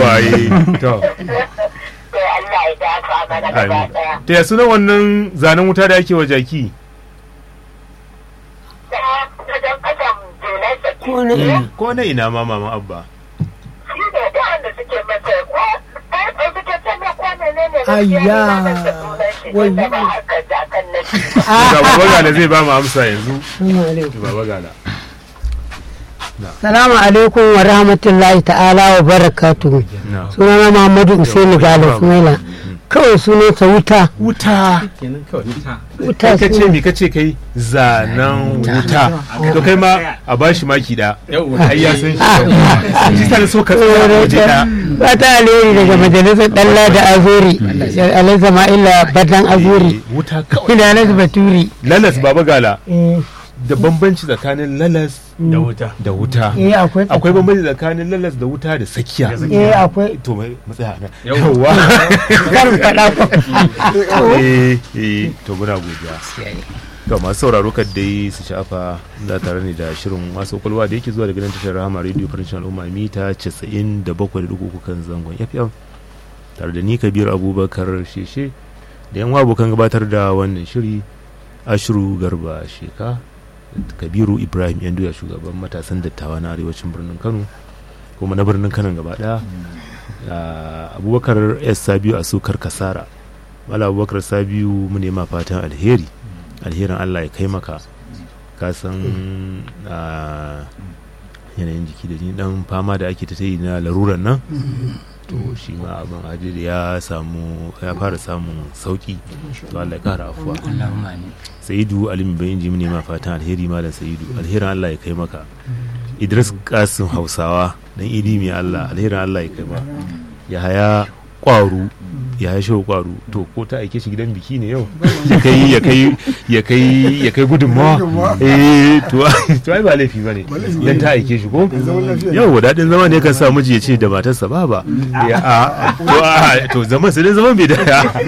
yawa eh to to Allah ya dafa mana gaba amin daya to ya sunan wannan zanen wuta da ake wa jaki ta wajen kasan jonarsa ko na ina ko na ina ma mama abba shi ne da wanda suke masa ko ɗaya ɗaya suke can na kwane ne ne Ayya, wai. wai ba haka jakan na shi ga baba gala zai ba mu amsa yanzu Assalamu alaikum. baba gala Salamu alaikum wa rahmatullahi ta'ala wa barakatuhu. na Sunana Muhammadu Usaini Gala Sumaila. Kawai sunansa wuta. wuta Wuta kai kace suna. me kace kai zanen wuta to kai ma a bashi maki da ai ya san shi shi sa so ka tsaya waje da Fata alheri daga majalisar Dalla da Azuri. Alhaji Sama'ila Badan Azuri. wuta kawai Ina Alhaji Baturi. lalas baba gala Eh, da bambanci tsakanin lalas da wuta da wuta eh, akwai akwai bambanci tsakanin lalas da wuta da sakiya Eh akwai. to mai matsaya na yawa Karin faɗa ko. eh eh to muna godiya to masu sauraro kad dai su shafa da tare ne da shirin masu kwalwa da yake zuwa daga nan tashar rahama radio farin al'umma mita 97.3 kan zangon fm tare da ni kabir abubakar sheshe da yan abokan gabatar da wannan shiri ashiru garba sheka kabiru ibrahim yanduya shugaban matasan dattawa na arewacin birnin kano kuma na birnin kano gaba daya Ah, abubakar s sabiu a sukar kasara wala abubakar sabiu mu nema fatan alheri alherin allah ya kai maka ka san ah, yanayin jiki da ni dan fama da ake ta yi na laruran nan to shi ma abin ajiyar ya samu ya fara samun sauki to allah ya kara afuwa sa'idu alimin bayan ji mu nema fatan alheri malam sa'idu alherin allah ya kai maka idris kasim hausawa dan idi mai allah alherin allah ya kai ma ya haya kwaru ya haya shehu kwaru to ko ta aike shi gidan biki ne yau ya kai ya kai ya kai ya kai gudunmawa eh to to ai ba laifi bane dan ta aike shi ko yau dadin zama ne kan sa miji ya ce da matarsa ba ba ya a to a to zaman sai dai zaman bai da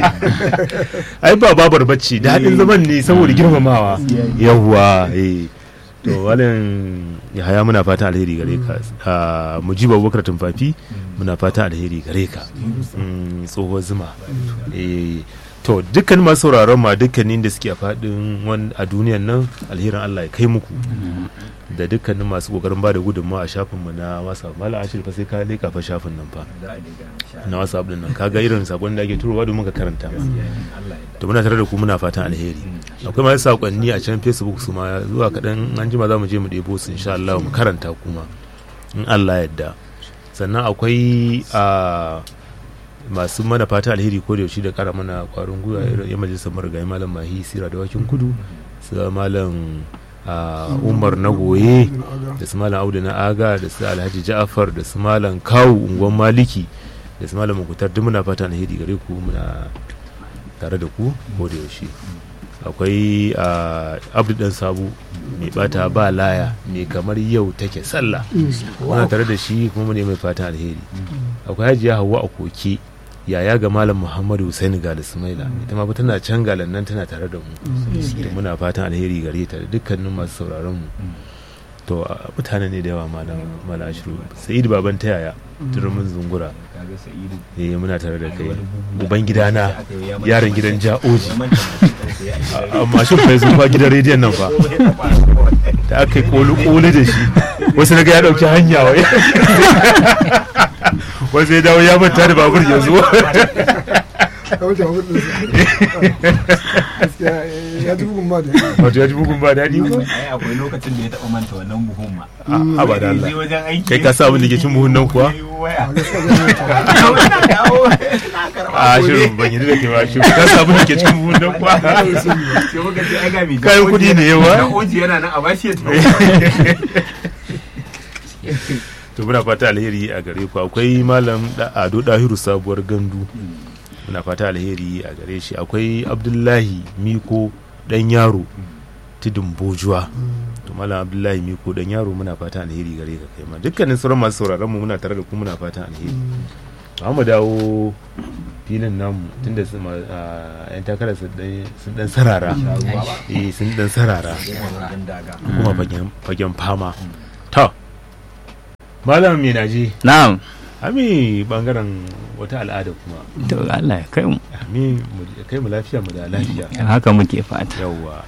ai ba babar bacci dadin zaman ne saboda girmamawa yawwa eh to walin ya haya muna fatan alheri gare ka Ah, mujibu abubakar tumfafi muna fatan alheri gare ka Mm, tsohuwar zuma Eh, to dukkanin masu sauraron ma dukkanin da suke a faɗin wan- a duniyan nan alherin allah ya kai muku da dukkanin masu kokarin ba da gudunmawa a shafinmu na whatsapp malam ashir fa sai ka leka fa shafin nan fa na whatsapp din nan kaga irin sakon da ake turowa domin ka karanta ma to muna tare da ku muna fatan alheri akwai masu sakonni a can facebook su ma zuwa kaɗan an jima za mu je mu ɗebo su insha Allah mu karanta kuma in Allah yadda sannan akwai a masu mana fata alheri ko da yaushe da kara mana kwarin gwiwa irin yan majalisar marigayi malam mahi sira da wakin kudu su malam a umar na goye da su malam audu na aga da su alhaji ja'afar da su malam kawu unguwan maliki da su malam mukutar duk muna fata alheri gare ku muna tare da ku ko da yaushe akwai a abdu dan sabu mai bata ba laya mai kamar yau take sallah muna tare da shi kuma mu ne mai fatan alheri akwai hajiya hawa a koke yaya ga malam muhammadu husaini ga da sumaila ita ma fa tana can galan nan tana tare da mu to muna fatan alheri gare ta da dukkanin masu sauraron mu to a, mutane ne da yawa malam malam ashiru sa'id baban ta yaya turumin zungura eh muna tare da kai uban gidana yaron gidan ja'oji amma shi fa zuwa gidan rediyon nan fa da aka yi kolu kolu da shi wasu na ga ya dauki hanya wai wasu ya dawo ya manta da babur yanzu ya ji bugun ma da wato ya ji bugun ba daɗi ko ai akwai lokacin da ya taɓa manta wannan buhun ma a ba da Allah Je wajen aiki kai ka sa abin da ke cin buhun nan kuwa waya a shirin ban yi da ke ba shirin ka sa abin da ke cikin buhun nan kuwa sai muka ce ai ga mai Kayan kuɗi ne yawa. da oji yana nan a bashi ya tafi to muna fata alheri a gare ku akwai malam Da- ado dahiru sabuwar gandu muna fata alheri a gare shi akwai abdullahi miko dan yaro tudun bojuwa to malam abdullahi miko dan yaro muna fata alheri gare ka kai ma dukkanin sauran masu sauraron mu muna tare da ku muna fata alheri ba mu dawo filin namu tunda su ma- a, yan takarar sun dan- sun dan sarara eh sun dan sarara kuma fagen fagen fama to malam mai naji Na'am. ami bangaren wata al'ada kuma to Allah ya kai mu ami mu kai mu lafiya mu da lafiya haka muke fata yawwa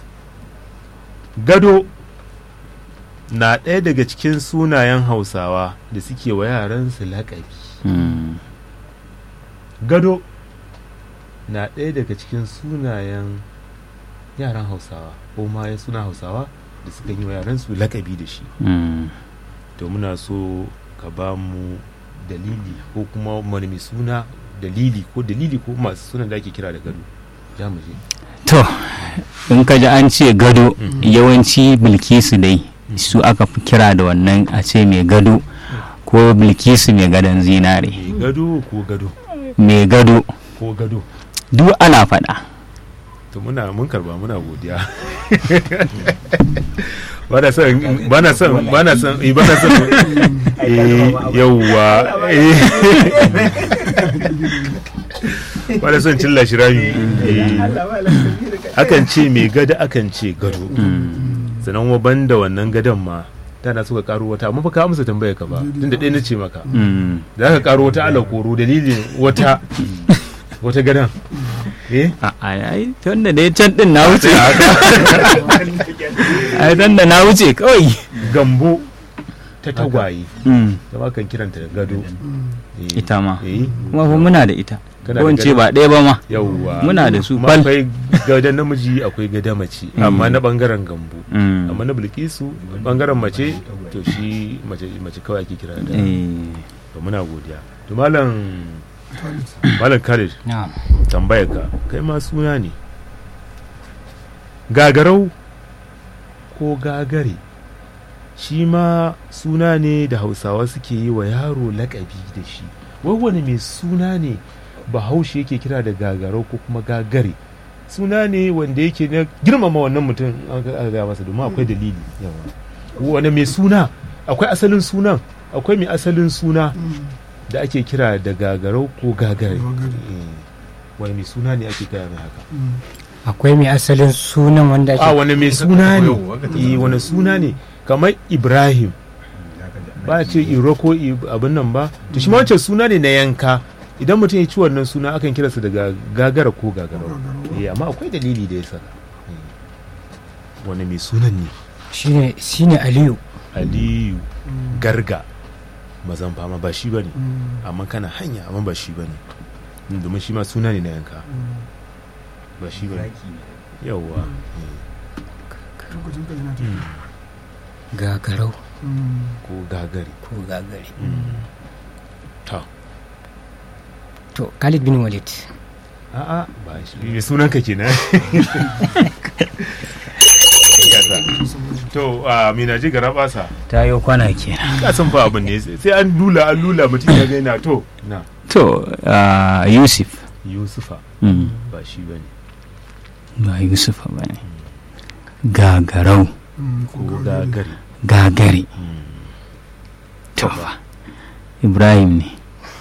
gado na ɗaya daga cikin sunayen hausawa da suke wa yaransu laƙabi Mm. gado na ɗaya daga cikin sunayen yaran hausawa ko ma ya suna hausawa da suka yi wa yaransu laƙabi da shi Mm. to muna so ka ba mu dalili ko kuma wani mai suna dalili ko dalili ko masu sunan da ake kira da gado ja mu je to in ka ji an ce gado yawanci bilkisu dai su aka fi kira da wannan a ce mai gado ko bilkisu mai gadon zinare mai gado ko gado mai gado ko gado duk ana faɗa to muna mun karba muna godiya bana son bana son bana son eh, bana son eh yawwa eh bana son cilla shi rami eh akan ce mai gada akan ce gado sannan wa banda wannan gadon ma tana suka karo wata amma fa ka amsa tambayar ka ba tunda ɗaya na ce maka Mm. za ka karo wata alakoro dalilin wata wata gadon eh a ai tun da dai can din na wuce ai tun da na wuce kawai gambo ta tagwaye Mm. ta ma kan kiranta da gado Eh, ita ma eh kuma fa muna da ita Kana ko da in ce gado? ba ɗaya ba ma yawwa Muna da su Kuma bal. akwai gadon namiji akwai gada mace amma na bangaren gambo Mm. amma na bilkisu bangaren mace to shi mace mace kawai ake kira da Eh. to muna godiya to malam malam Khalid na'am tambayar ka kai ma suna ne gagarau ko gagare shi ma suna ne da hausawa suke yi wa yaro lakabi da shi wai wani mai suna ne bahaushe yake kira da gagarau ko kuma gagare suna ne wanda yake na girmama wannan mutum an ga- aka gaya masa domin akwai dalili yawa wani mai suna akwai asalin sunan akwai mai asalin suna da ake kira da gagarau ko gagare Gagare. Eh, wani mai suna ne ake kira mai haka akwai mai asalin sunan wanda a ake wani mai suna ne eh wani suna ne kamar ibrahim ba a ce iro ko i- abin nan ba to shi ma wancan suna ne na yanka idan mutum ya ci wannan suna akan kiransa daga gagara ko gagarau eh amma akwai dalili da ya saka Eh. wani mai sunan ne shine shine aliyu aliyu garga mazan fama ba shi bane amma kana hanya amma ba shi bane domin shi ma suna ne na yanka ba shi bane yawwa lokacin ka yana tafiya gagarau ko gagari ko gagare ta to khalid bin walid a'a ba shi me sunan ka kenan Yasa. to a mina ji gara basa ta yi kwana kenan ka san fa abin ne sai an lula an lula mutum ya gaina to na to ah, yusuf yusufa Mm. ba shi bane ba yusuf ba ne gagarau ko gagari gagare to fa ibrahim ne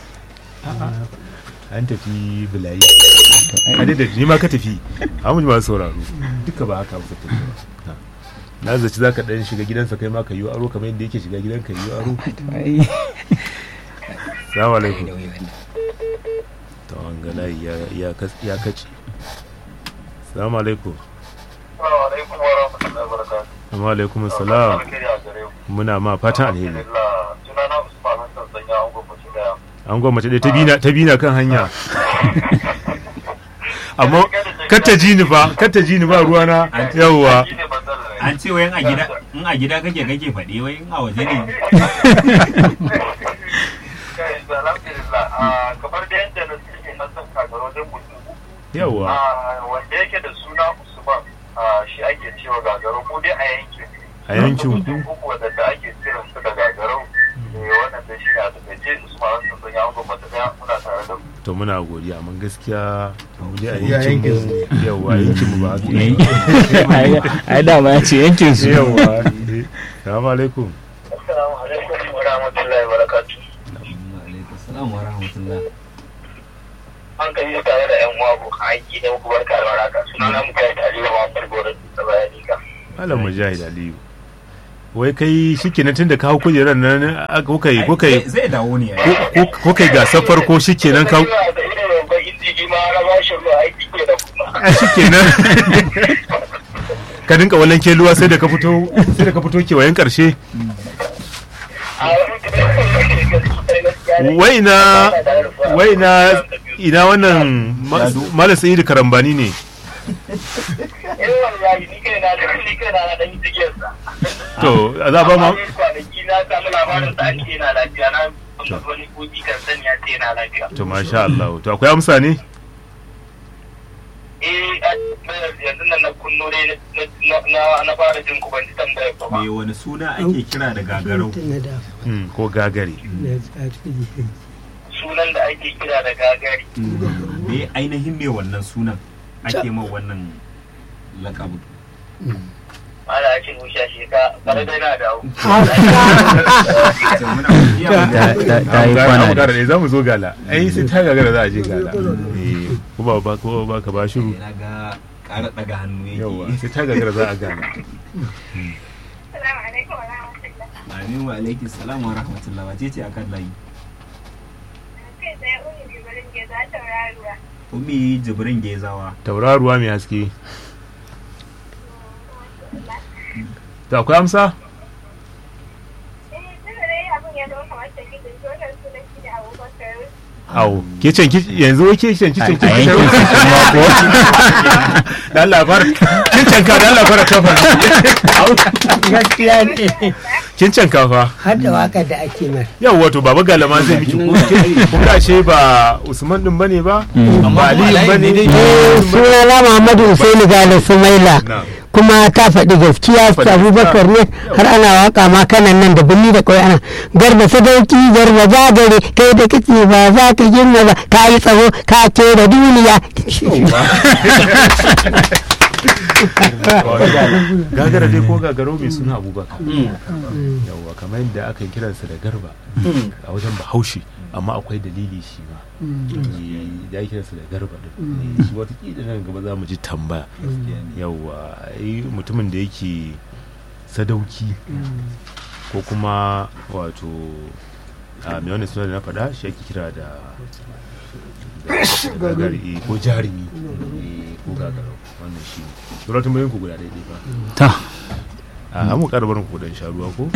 an tafi bulayi a da ni ma ka tafi amma ba sauraro duka ba haka ba tafi ba Na. na zaci za ka dan shiga gidansa kai ma ka yi aro kamar yadda yake shiga gidanka yi aro Ai. salamu alaikum to an ga layi ya- ya kas- ya kace salamu alaikum Assalamu alaikum wa rahmatullahi wa barakatuh. amma alaikum salam Alkhairi a gare ku. muna ma fatan alheri Alhamdulillah. Sunana Usman Hassan Sanya an gwamnati daya. an gwamnati dai ta bina ta bina kan hanya amma kata ji ni ba kata ji ni ba ruwana yawwa Shi ne matsalar. an ce wayan a gida in a gida kake kake faɗi wai in a waje ne Kai, alhamdulillah. Ah, Kamar da yadda na sani Hassan kakar wajen mutum uku. yawwa Ah, Wanda yake da suna Usman ah, shi ake cewa gagaro ko dai a yankin. a yankin Mutum uku wadanda ake kiran su da gagarau. Eh, Wannan da shi ne a takaice Usman Hassan Sanya an gwamnati daya muna tare da ku. to muna godiya amma gaskiya mu dai a yankin mu yawwa yankin mu ba haka Ai, yake. ai dama ya ce yankin su yawwa eh. salamu alaikum Assalamu alaikum wa rahmatullahi wa barakatuh. Assalamu wa rahmatullah. an kan yi tare da yan uwa abokan aiki da muku barka da waraka suna na muka yi tare wa farko da bayani ka malam mujahid aliyu wai kai shikenan tun da kawo kujerar nan aka- kuka yi kuka yi zai dawo ne ko- ko- kuka yi gasar farko shikenan kawo Ina da irin babban injiji ma na ba shi ruwa aiki ke da kuma. a shikenan ka dinka wallan keluwa sai da ka fito sai da ka fito kewayen karshe A wani gaskiya ne. wai na wai na ina wannan ma- malam sa'idu karambani ne Eh wallahi ni kai na da ni kai na na dan yi tigiyarsa. to a za a ba ma Amma dai kwanaki na samu labarin da ake yana lafiya na wani koki kan sani ya ce yana lafiya. to masha Allah to akwai amsa ne Eh a- yanzu nan na kunno dai na- na- na na fara jin ku ban ji tambayar ba. me wani suna ake kira da gagarau na da Hmm, ko gagari na tsari Sunan da ake kira da gagari. me ainihin me wannan sunan ake ma wannan lakabu Ana ake musha shi ka bare dai na dawo. To muna godiya ta ta- ta yi kwana da da za mu zo gala ai sai ta gagara za a je gala Eh, ko ba ba ko ba ka ba shiru na ga ƙara ɗaga hannu yawa yake sai ta gagara za a gala Assalamu alaikum wa rahmatullah. amin wa alaikum salam wa rahmatullah wace ce akan layi Kai tsaye uni bibirin ke za ta raruwa. umi jibrin gezawa tauraruwa mai haske to akwai amsa Eh, tun da dai abin ya zama kamar tafi da shi wannan sunan shi da abubakar. Au, ke can ki yanzu wai ke can ki a can a yankin su kuma ko da Allah fara kin canka da Allah fara kafa gaskiya ne kin canka fa har da waka da ake mar yau wato baba galama zai miki ko kun ga ce ba Usman din bane ba ba Ali bane suna na Muhammadu Usaini Gale Sumaila na kuma ta faɗi gaskiya Faɗi abubakar ne har ana waka ma kanan nan da birni da kawai ana garba sadauki garba jagare kai da kace ba za ka girma ba ka yi tsawo ka ke da duniya gagara dai ko gagaro mai suna Abubakar yawwa kamar yadda aka kiransa da garba a wajen Bahaushe amma akwai dalili shi ma Eh, da ake kiransa da garba din Eh, shi wata nan gaba za mu ji tambaya yawwa ai mutumin da yake sadauki ko kuma wato a mai wani suna da na faɗa shi ake kira da da gagari eh, ko jarumi eh, ko gagarau wannan shi ne suratun bayan ku guda daidai ba ta a mu ƙara barin ku dan sha ruwa ko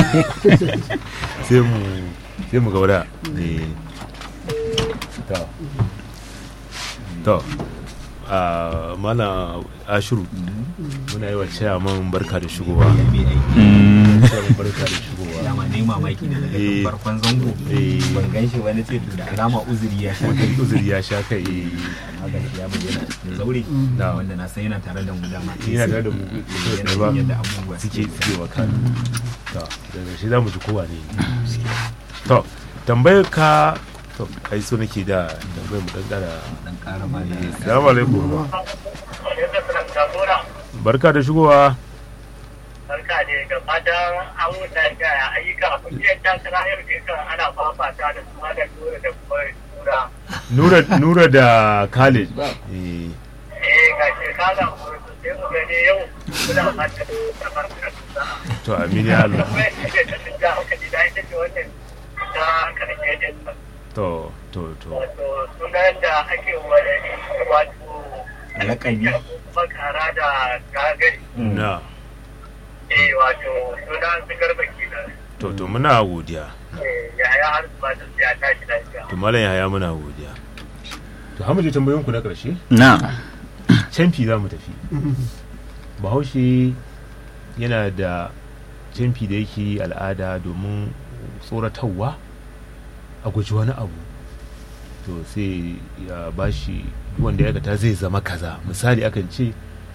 sai mu sai mu gaura eh to to a mana ashiru muna yi wa chairman barka da shigowa mm, chairman barka da shigowa dama ne mamaki da daga Eh. tun farkon zango Eh. ban gan shi wani ce to da alama uzuri ya sha kai uzuri ya sha kai eh, haka shi ya bayyana a cikin zaure Na. wanda na san yana tare da mu dama yana tare da mu yana da ba jin yadda abubuwa suke suke wa kan to daga shi za mu ji kowa ne to tambayar ka to ai so nake da tambayar mu dan dara dan ƙara ba da assalamu alaikum Yadda suna jagora. barka da shigowa Barka ne da fatan an wuta da ayyuka kungiyar takara yau ne kan ana fafata da su da tura da kuma tura. nura nura da khalid eh Eh ga shekara kuma sai mu gani yau muna fata da barka da to amin ya Allah Kuma yadda ta tunja haka ji da ita ce wannan ta karshe din nan. to to to Wato sunan da ake wani wato Lakabi. kuma kara da gagari. na Eh wato sunan su garba kenan. to to muna godiya Eh yaya har su ba su ya tashi lafiya. to malam yaya muna godiya to hamu je tambayoyin ku na karshe na canfi za mu tafi bahaushe yana da canfi da yake al'ada domin tsoratarwa a guji wani abu to sai ya bashi duk wanda ya aikata zai zama kaza misali akan ce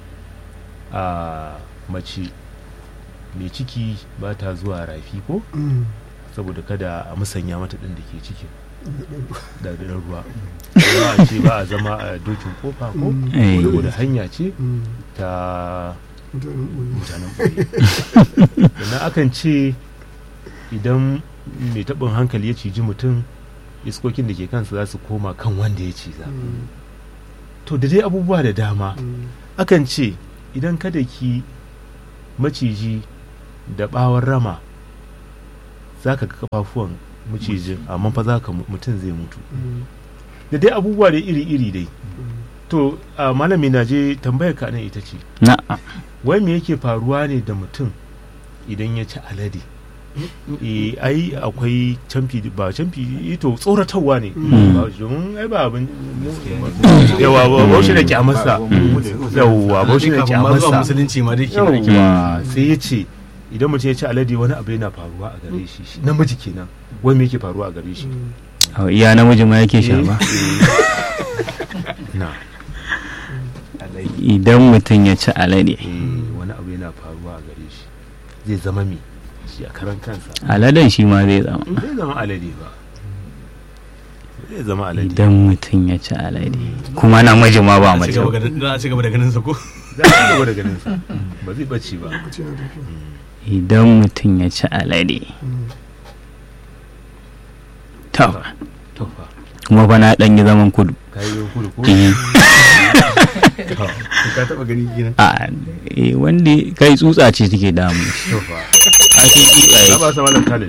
a mace mai ciki ba ta zuwa rafi ko saboda kada a musanya mata ɗin da ke cikin da da ruwa ba a ce ba a zama a dokin kofa ko Eh. saboda hanya ce ta mutanen ɓoye sannan akan ce idan mai taɓin hankali ya ciji mutum iskokin da ke kansa za su koma kan wanda ya ciza to da dai abubuwa da dama akan ce idan kada ki maciji da bawon rama za ka ga kafafuwan macijin amma fa za ka mu- mutum zai mutu da dai abubuwa da iri-iri dai to a malami na je tambayar ka nan ita ce na wai me yake faruwa ne da mutum idan ya ci alade eh ai akwai camfi ba camfi to tsoratarwa ne ba domin ai ba abin yawa ba ba shi da kyamarsa yawa ba shi da kafin ma zuwa kyamarsa musulunci ma dai ke yawa sai ya ce idan mutum ya ci alade wani abu yana faruwa a gare shi shi- namiji kenan wai me yake faruwa a gare shi a iya namiji ma yake sha ba na idan mutum ya ci alade eh, wani abu yana faruwa a gare shi zai zama me shi a karan kansa aladen shi ma zai zama zai zama alade ba zai zama alade idan mutum ya ci alade kuma namiji ma ba a mace ci gaba da- za a ci gaba da ganin sa ko za a ci gaba da ganin sa ba zai bace ba ce na tafi idan mutum ya ci alade to to fa kuma fa na dan yi zaman kudu kai yau kudu ko Eh, to ka taba gani kenan a eh, wanda kai tsutsa ce take damu to fa ake tsutsa na yake ba sa malam Khalid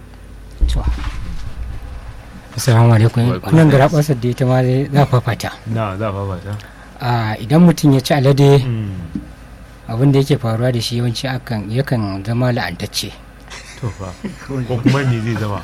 assalamu alaikum Wa alaikum kunan salam. gara basar da ita ma dai za fafata na za fa fata a idan mutum ya ci alade Mm, abin da yake faruwa da shi yawanci akan yakan zama la'antacce to fa ko kuma me zai zama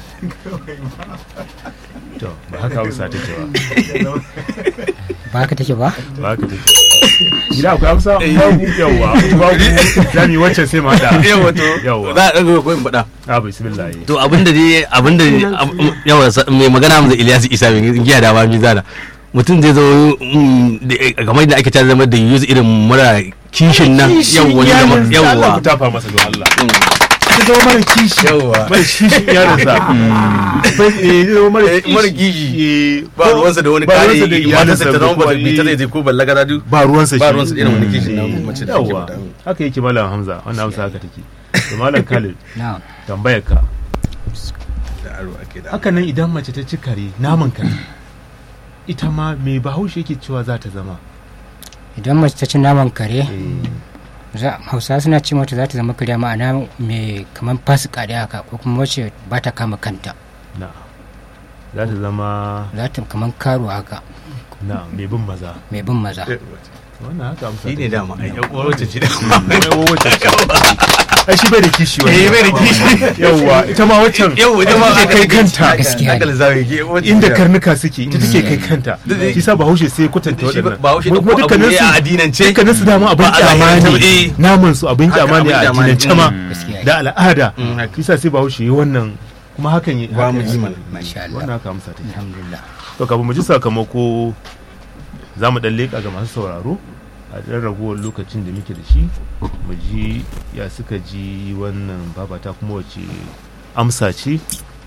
to ba haka hausa take ba ba haka take ba ba haka take gida akwai hausa babu yawa babu za mu yi wacce sai mu hada yawa to yawa za a ɗaga ko in faɗa a bismillah to abinda dai abinda yawa sa- mai magana mu da Ilyas Isa mai giya da ma mi zana mutum zai zo mm, da- kamar da ake ta zama da yuzu irin mura kishin nan yawa ne da ma- Allah yawa ku tafa masa don Allah ka zama mara kishi yawa mara kishin yaransa bai eh zama mara Eh, mara kishi. ba ruwansa da wani ba kare ruwansa da iyalinsa ta zama ba ko- ta zai je ko ballaga da duk ba ruwansa ba shi. ruwansa da irin wani kishin na Eh, mace da take yawa faɗa. haka yake malam hamza wannan hamza haka take to malam khalid na'am tambayar ka da aro ake da haka nan idan mace ta ci kare naman kare ita ma me bahaushe yake cewa za ta zama idan mace ta ci naman kare Eh, za- hausa suna ce mata za ta zama kariya ma'ana mai kamar fasika da haka ko kuma wacce ba ta kama kanta na za ta zama za ta kamar karo haka na mai bin maza mai bin maza wannan haka amsa shi ne take. dama ai yan uwar wacce ce dama Ai, wacce ce? ai shi bai da kishi wani eh bai da kishi yawwa ita ma waccan yawa ita ma take kai kanta Gaskiya ne. aka lissafi ke wacce inda ce. karnuka suke ita take kai kanta Duk da- shi sa bahaushe sai ya kwatanta shi waɗannan ba haushe da Kuma ko abu dukkanin ne su a addinance dukkanin su dama abin Ba a kyama addinance ba, ne eh. naman su abin Haka kyama ne abin a kyama ne. addinance ma gaskiya da al'ada Mm, haka. shi sa sai bahaushe yi wannan kuma hakan yi ba mu haka- ji mana masha Allah wannan haka amsa take alhamdulillah to kafin mu ji sakamako za mu dan leƙa ga masu sauraro a ɗan ragowar lokacin da muke da shi mu ji ya suka ji wannan babata kuma wace amsa ce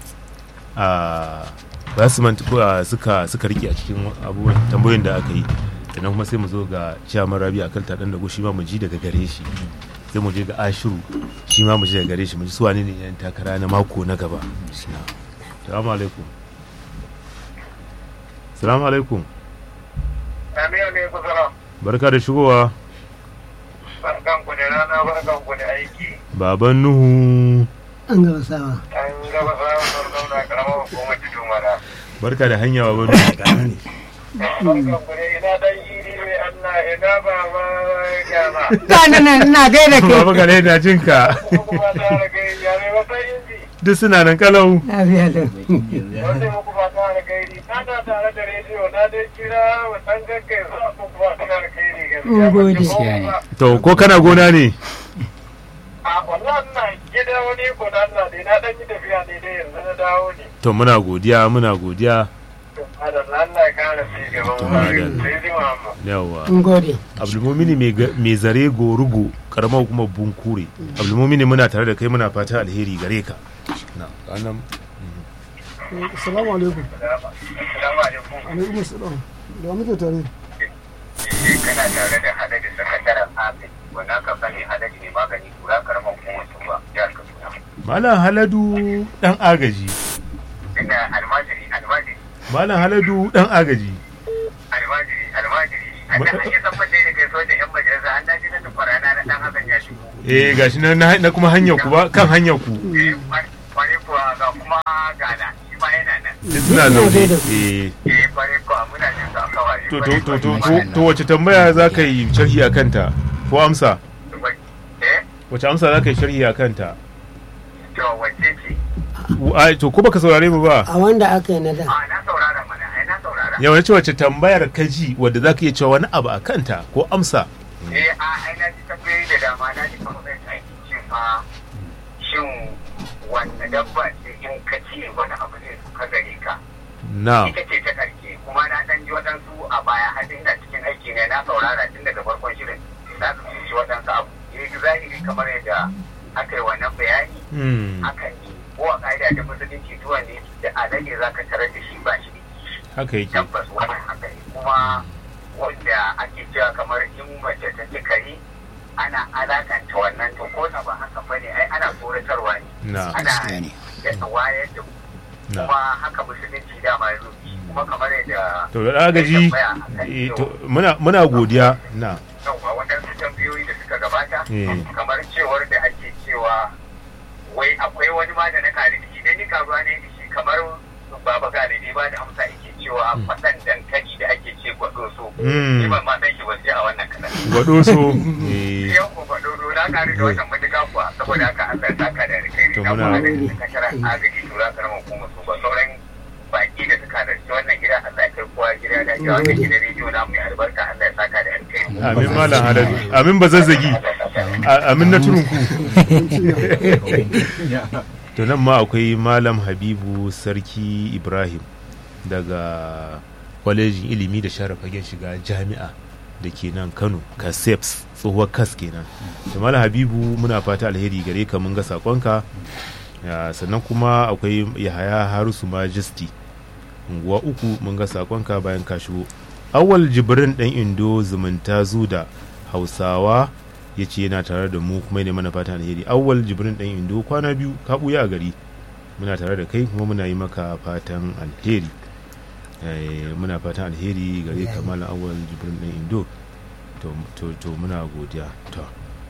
a ba su manta ko a suka suka rike a cikin abubuwan tambayoyin da aka yi sannan kuma sai mu zo ga ciyaman rabi akan taɗan da shi ma mu ji daga gare shi sai mu je ga ashiru shi ma mu ji daga gare shi mu ji su wane ne yan takara na mako na gaba salamu alaikum salamu alaikum Amin alaikum salam. barka da shigowa Barkan ku da rana barkan ku da aiki. baban nuhu an gaba sawa An gaba samun barkan da karamar hukumar tudun wada. barka da hanya baban nuhu Barkan ku da ina dan iri mai Allah ina ba ma gyama. ga nan ina gaida baba gare na jinka Muku ba ta da kai yare ba sai inji. duk suna nan kalau lafiya da Wanda muku ba ta da kai na na tare da rediyo na dai kira wa san gaggai za muku ba ta da kai ne gaskiya. Mun gode. Ban ji Gaskiya ne. ba. to ko kana gona ne A wallahi ina gida wani ko da Allah dai na dan yi tafiya ne dai yanzu na dawo ne. to muna godiya muna godiya Adalla Allah ya kara ci gaban To, mu. madalla. Sai ji Muhammad. yawa mun gode abdulmumini mai ga- mai zare gorugo karamar kuma bunkure abdulmumini muna tare da kai muna fata alheri gare ka na kanan assalamu alaikum Assalamu alaikum. alaikum assalam da muke tare kana tare da hadari sakataren abin wanda aka sani hadari ne magani kura karamar hukumar tuba jihar kaduna malam haladu dan agaji ina almajiri almajiri malam haladu dan agaji almajiri almajiri an da an yi sabbace da kai sojan yan majalisa an daji na tufara na na dan hakan ya shigo eh gashi na na na kuma hanyar ku ba kan hanyar ku kware kuwa ga kuma gana shi ma yana nan duk suna zaune eh eh kware kuwa muna jin sa kawai to to to to to to wace tambaya za ka yi sharhi a kanta ko amsa eh wace amsa za ka yi sharhi a kanta to wace ce a to ko baka saurare mu ba a wanda aka yi na da a na saurara mana ai na saurara yawan ce wace tambayar ka ji wadda za ka iya cewa wani abu a kanta ko amsa eh a ai na ji tambayoyi da dama na ji kamar zai aiki ce ma shin wanne dabba ce in ka ci wani abu zai suka gare ka na ita ce ta karke kuma na dan ji waɗansu a baya har ina cikin aiki ne na saurara tun daga farkon shirin na su ci waɗansu abu ya yi zahiri kamar yadda aka yi wannan bayani hmm, hakan ne ko a ƙa'ida ta musulunci tuwa ne da alade za ka tarar da shi ba shi da kishi haka yake tabbas wannan haka ne kuma wanda ake cewa kamar in mace ta ci kare ana alakanta wannan to ko da ba haka bane ai ana tsoratarwa ne na ana yadda wayar da mu na kuma haka musulunci dama ya zo kuma kamar yadda to da agaji eh, to muna muna godiya na yauwa waɗansu tambayoyi da suka gabata Eh. kamar cewar da ake cewa wai akwai wani ma da na kare da shi dan ni karuwa ne da shi kamar baba gane ne ba da amsa yake cewa faɗan dankali da ake ce gwado so Mm. ni ban ma san shi ba sai a wannan kanan gwado so eh, yau ko gwado so na kare da wannan matuƙa kuwa saboda haka Allah ya saka da alkhairi To na muna- kuma da kashara agaji tura karamar kuma su ba sauran baki da suka halarci wannan gida Allah ya kai kowa gida da ga wannan gidan rediyo na mai albarka Allah ya saka da alkhairi amin malam haladu amin bazazzagi A- amin na turun ku to nan ma akwai malam habibu sarki ibrahim daga kwalejin ilimi da share fagen shiga jami'a da ke nan kano kaseps tsohuwar kas kenan da malam habibu muna fata alheri gare ka mun ga sakonka Ya, sannan kuma akwai yahaya harusu majesty unguwa uku mun ga sakonka bayan ka shigo awal jibrin dan indo zumunta zuda hausawa ya ce yana tare da mu kuma ne mana fatan alheri awal jibrin dan indo kwana biyu ka buya a gari muna tare da kai kuma muna yi maka fatan alheri Eh, muna fatan alheri gare ka malam awal jibrin dan indo to, to, to muna godiya to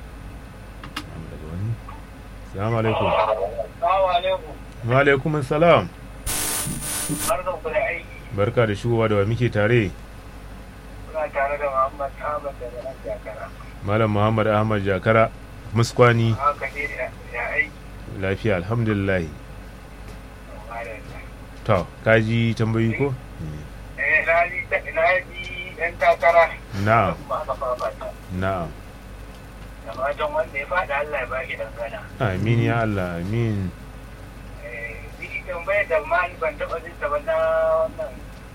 daga wani salamu alaikum Assalamu alaikum. wa alaikum salam Barkan ku da aiki. barka da shigowa da wa muke tare Kuna tare da Muhammad Ahmad daga nan Jakara. malam muhammad ahmad jakara muskwani Haka ne da da aiki. lafiya alhamdulillah Madalla. to kaji tambayi ko Eh, na ji na ji ɗan takara. na'am Kuma aka fafata. na'am Da fatan wanda ya faɗa Allah ya ba shi dangana. amin ya allah amin Eh, ni tambayar da ma ni ban taɓa jin ta ba na wannan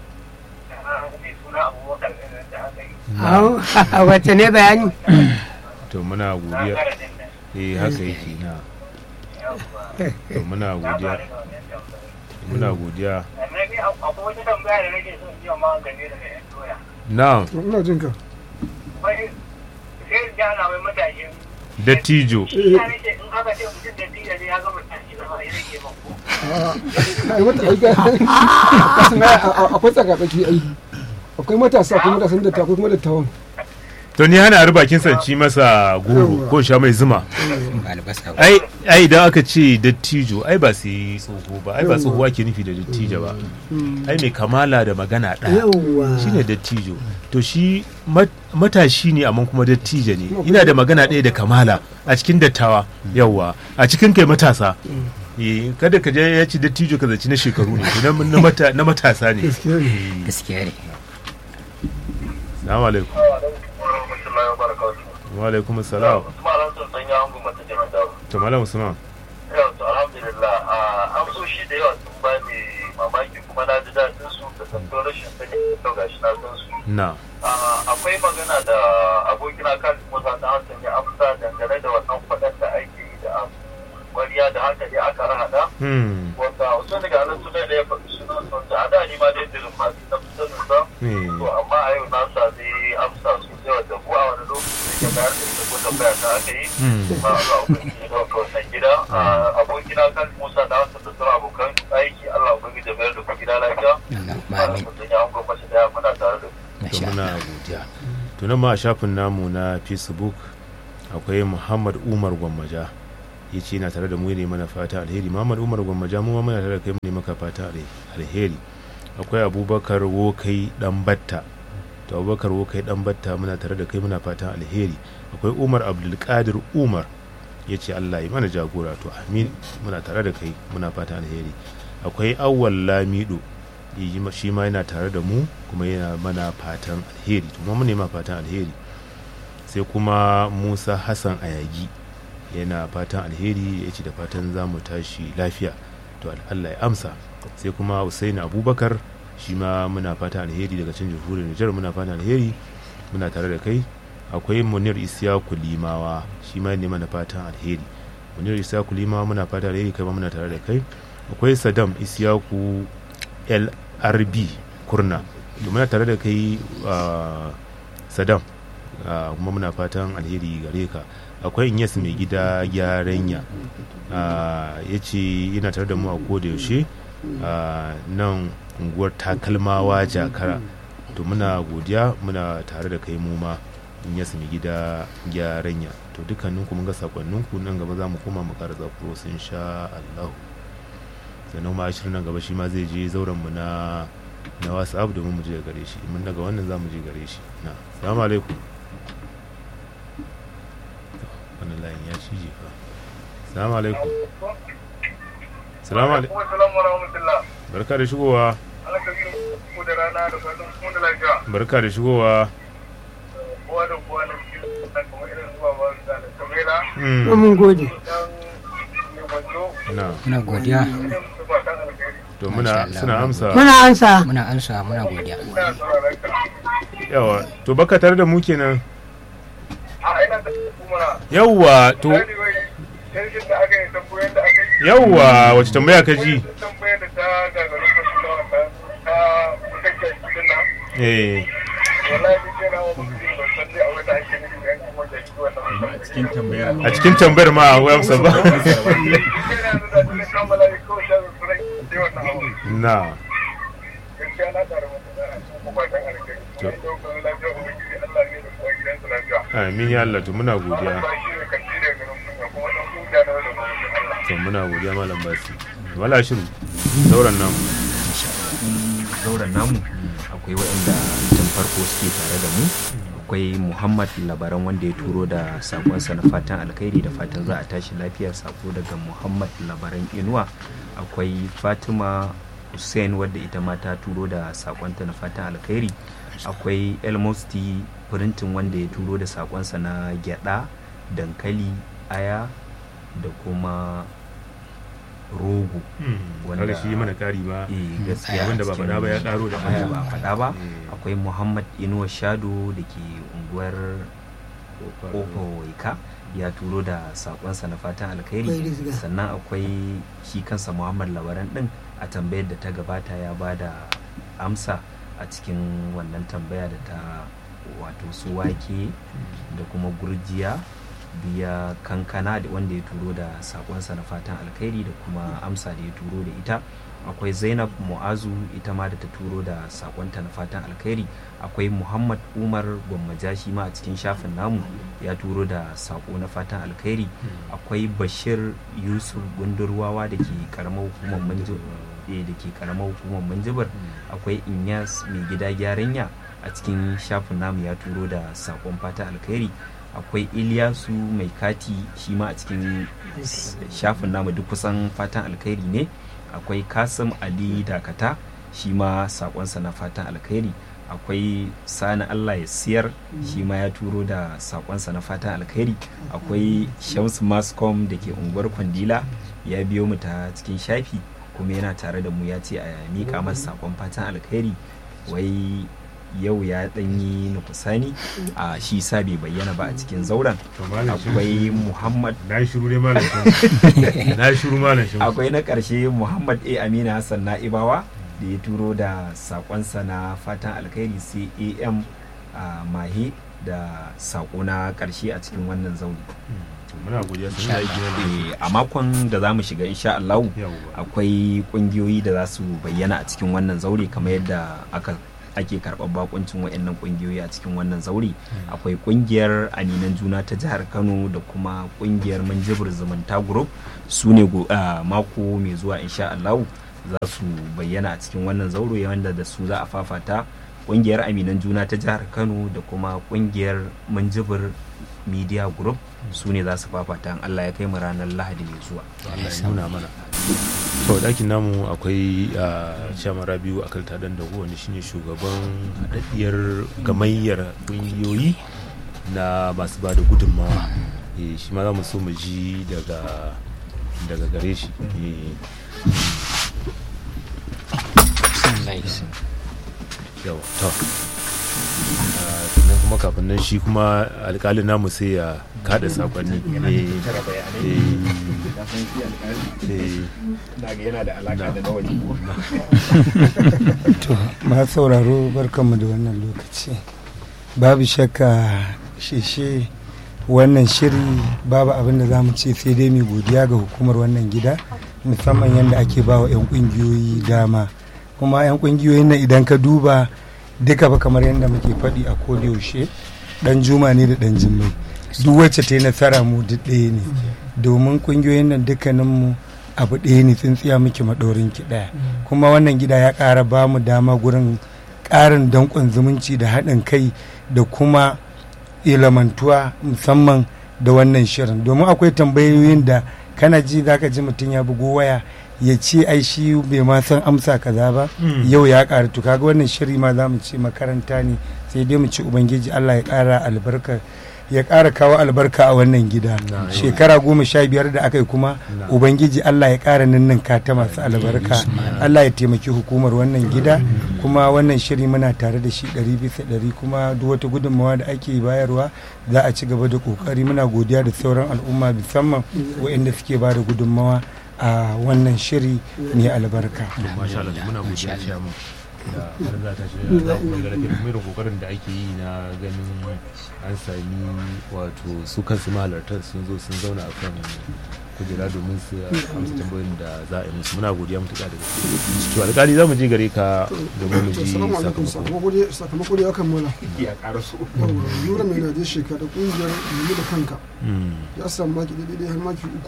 na mai suna Abubakar ɗin nan da aka yi. Au, wacce ne bayani to muna Na godiya gara din nan. eh haka yake na Yawwa. to muna Na godiya fara da wannan tambayar. muna godiya Sannan ni akwai wata tambaya da nake son yi wa ma game da ɗan doya. na'am ina jin ka Wai sai in jana wai matashin dattijo Ina nake in aka ce mutum da tiya ne ya gama tashi zama ya rage ban ko. ai mata ai ga kasan ai a- a- akwai tsakatsaki ai akwai matasa akwai matasan da akwai kuma dattawan to ni hana bakin sanci masa goro ko sha mai zuma ai ai idan aka ce dattijo ai ba sai tsoho ba ai ba tsoho ake nufi da dattijo ba ai mai kamala da magana ɗaya yawwa shine dattijo to shi mat- matashi ne amma kuma dattijo ne ina da magana ɗaya da kamala a cikin dattawa yawwa a cikin kai matasa Eh, kada ka je ya ci dattijo ka zaci na shekaru ne na, na, mata, na matasa ne gaskiya ne Eh, gaskiya ne salamu alaikum Warahmatullahi wabarakatuh. wa alaikum salam Kuma alhamdulillah sun yi hangu mata jama'a da. to malam usman Yau to alhamdulillah a amsoshi da yawa sun ba ni mamaki kuma na ji daɗin su da zanto rashin sani da gashi na san su. na Ah, Akwai magana da abokina kan Musa ta Hassan ya amsa dangane da wannan faɗan da ake yi da wariya da haka dai aka rahada. hmm Wanda wasu daga nan suna da ya faɗi sunan wanda a da ni ma dai dirin masu na sanin sa. eh, To amma a yau na sami amsa sosai wanda ko a wani lokaci da bayar da ita ko tambaya ta aka yi. hmm Ba a zuwa ubangiji na wannan gida. Ah, Abokina kan Musa da Hassan da sauran abokan aiki Allah ubangiji da bayar da ku gida lafiya. Ba da mutum ya hango mace daya muna tare da ku. to muna godiya to nan ma a shafin namu na facebook akwai muhammad umar gwammaja ya ce yana tare da mu ne mana fata alheri muhammad umar gwammaja mu ma muna tare da kai mu ne maka fata alheri akwai abubakar wokai dan batta to abubakar wokai dan batta muna tare da kai muna fatan alheri akwai umar abdulkadir umar ya ce allah yi mana jagora to amin muna tare da kai muna fatan alheri akwai awwal lamido shi ma yana tare da mu kuma yana mana fatan alheri to mu ne ma fatan alheri sai kuma musa hassan ayagi yana fatan alheri ya ce da fatan za mu tashi lafiya to allah ya amsa sai kuma Hussein abubakar shi ma muna fatan alheri daga can jamhuriyar nijar muna fatan alheri muna tare da kai akwai munir isyaku limawa shi ma ne mana fatan alheri munir isyaku limawa muna fatan alheri kai ma muna tare da kai akwai sadam isyaku lrb kurna da muna tare da kai sadam kuma muna fatan alheri gare ka akwai inyas mai gida gyaranya ya ce yana tare da mu a koda yaushe nan unguwar takalmawa jakara to muna godiya muna tare da kai mu ma inyas mai gida gyaranya to dukkanin mun ga sakonninku nan gaba za mu koma mu ƙara zakuro sun sha allahu sannan ma ashirin nan gaba shi ma zai je zauren mu na na whatsapp domin mu je gare shi mun daga wannan za mu je gare shi na salamu alaikum wannan layin ya cije fa salamu alaikum salamu alaikum barka da shigowa barka da shigowa mun gode na muna godiya to muna suna amsa muna ansa muna ansa muna godiya yawa to baka tare da mu kenan yawa to yawa wace tambaya ka ji eh a cikin tambayar ma a amsa ba na amin ya Allah to muna godiya to muna godiya malam basi wala shiru sauran nan zauren namu akwai waɗanda tun farko suke tare da mu akwai muhammad labaran wanda ya turo da sakonsa na fatan alkhairi da fatan za a tashi lafiya sako daga muhammad labaran inuwa akwai fatima hussein wadda ita ma ta turo da sakonta na fatan alkhairi akwai elmosti firintin wanda ya turo da sakonsa na gyada dankali aya da kuma rogo wanda shi mana kari ba eh gaskiya wanda ba faɗa ba ya ƙaro da aya ba faɗa ba Eh. akwai muhammad inuwa shado da ke unguwar kofa waika ya turo da sakonsa na fatan Akwai alkhairi rizga. sannan akwai shi kansa muhammad labaran din a tambayar da ta gabata ya ba da amsa a cikin wannan tambaya da ta wato su wake da kuma gurjiya biya kankana da wanda ya turo da sakonsa na fatan alkhairi da kuma amsa da ya turo da ita akwai zainab mu'azu ita ma da ta turo da sakonta na fatan alkhairi akwai muhammad umar gwammaja shi ma a cikin shafin namu ya turo da sako na fatan alkhairi akwai bashir yusuf gundurwawa da ke karamar hukumar manjibir da ke karamar hukumar manjibir akwai inyas mai gida gyaranya a cikin shafin namu ya turo da sakon fatan alkhairi akwai iliyasu mai kati shi ma a cikin s- shafin namu duk kusan fatan alkhairi ne akwai kasim ali dakata shi ma sakonsa na fatan alkhairi akwai sani allah ya siyar shi ma ya turo da sakonsa na fatan alkhairi akwai shamsu mascom da ke unguwar kwandila ya biyo mu ta cikin shafi kuma yana tare da mu ya ce a miƙa masa sakon fatan alkhairi wai yau ya ɗanyi nukusani a shi sa bai bayyana ba a cikin zauren To malam shi- akwai muhammad na yi shiru ne malam shi na yi shiru malam shi akwai na ƙarshe muhammad a amina hassan na'ibawa da ya turo da saƙonsa na fatan alkhairi sai am a mahe da saƙo na ƙarshe a cikin wannan zauri muna godiya sun yi aiki wanda Eh, a makon da za mu shiga insha Allah Yawwa. akwai ƙungiyoyi da za su bayyana a cikin wannan zaure kamar yadda aka ake karɓar bakuncin wayannan kungiyoyi a cikin wannan zauri akwai kungiyar aminan juna ta jihar kano da kuma kungiyar manjibir zumunta group su ne go- ah, mako mai zuwa insha allahu za su bayyana a cikin wannan zauro wanda da su za a fafata kungiyar aminan juna ta jihar kano da kuma kungiyar manjibir media group su ne za su fafata in allah ya kai mu ranar lahadi mai zuwa Allah ya nuna mana to dakin namu akwai a chairman rabiu akalta dan dago wanda shine shugaban haɗaɗɗiyar gamayyar ƙungiyoyi na masu ba da gudunmawa Eh, shi ma za mu so mu ji daga daga gare shi Eh, yawa to Ah, sannan kuma kafin nan shi kuma alƙalin namu sai ya kada sakonni Eh, eh, eh, yana da alaka da na waje to ma sauraro barkanmu da wannan lokaci babu shakka shishe wannan shiri babu abin da za mu ce sai dai mai godiya ga hukumar wannan gida musamman yadda ake ba wa 'yan kungiyoyi dama kuma 'yan kungiyoyin nan idan ka duba duka ba kamar yadda muke faɗi a yaushe dan juma ne da dan jimmai duk wacce ta yi nasara mu duk ɗaya ne domin kungiyoyin nan dukkaninmu abu ɗaya ne tsintsiya muke maɗaurin ki ɗaya kuma wannan gida ya ƙara ba mu dama gurin ƙarin danƙon zumunci da haɗin kai da kuma ilamantuwa musamman da wannan shirin domin akwai tambayoyin da kana ji za ka ji mutum ya bugo waya ya ce ai shi bai ma san amsa kaza ba Mm. yau ya ƙara to kaga wannan shiri ma za mu ce makaranta ne sai dai mu ci ubangiji allah ya ƙara albarka ya ƙara kawo albarka a wannan gida Na'am. shekara goma sha biyar da aka yi kuma Na'am. ubangiji allah ya ƙara ninninka ta masu albarka allah ya taimaki hukumar wannan gida kuma wannan shiri muna tare da shi ɗari bisa ɗari kuma duk wata gudunmawa da ake bayarwa za a ci gaba da ƙoƙari muna godiya da sauran al'umma musamman waɗanda suke ba da gudunmawa a wannan shiri mai albarka to masha Allah muna godiya chairman da har za ta shiga da kuma da rafin kuma irin kokarin da ake yi na ganin an sami wato su kansu mahalartar sun zo sun zauna a kan kujera domin su amsa tambayoyin da za a yi musu muna godiya mutuƙa da gaske to alƙali za mu je gare ka domin mu ji Assalamu alaikum sakamako sakamako dai sakamako dai ya kammala ya karasu nura mai naje shekara da kungiyar nemi da kanka Mm. ya samu maki daidai har maki uku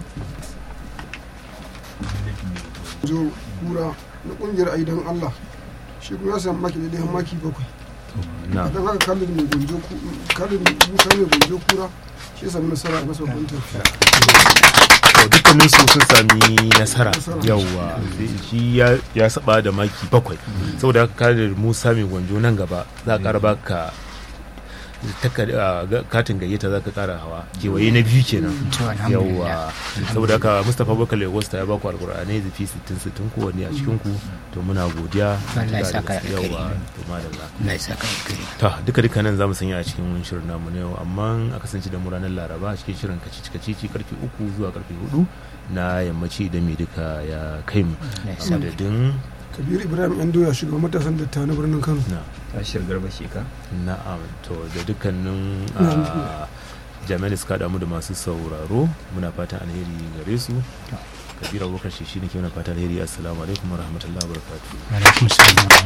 jo kura na kungiyar aidan allah shi kuma ya samu maki daidai har maki bakwai na idan haka kalin mai gonjo ku- kalin musa mai gonjo kura shi ya samu nasara a masa babban tafiya to dukkanin su sun sami nasara Nasara. yawwa shi ya- ya saba da maki bakwai saboda haka kare musa mai gwanjo nan gaba za a kara baka takar- a, ga- katin gayyata za ka kara hawa kewaye na biyu kenan To, alhamdulillah. yawwa saboda haka mustapha bakar lagos ta ya baku alkur'anai zafi 60-60 kowanne a cikin ku to muna godiya Allah ya saka alkhairi. yawwa to madalla Allah ya saka alkhairi. ta duka duka nan zamu sanya a cikin shirin namu na yau amma a kasance da mu ranar laraba a cikin shirin kacici kacici karfe uku zuwa karfe hudu na yammaci idan mai duka ya kai mu Allah ya a saka. madadin kabiru ibrahim yan doya shugaban matasan datta na birnin kano na tashir garba sheka na'am to da dukkanin a, jami'an da suka damu da masu sauraro muna fatan alheri gare su kabira abubakar shi ne ke muna fatan alheri assalamu alaikum wa rahmatullahi wa barakatuh Alaikum salam.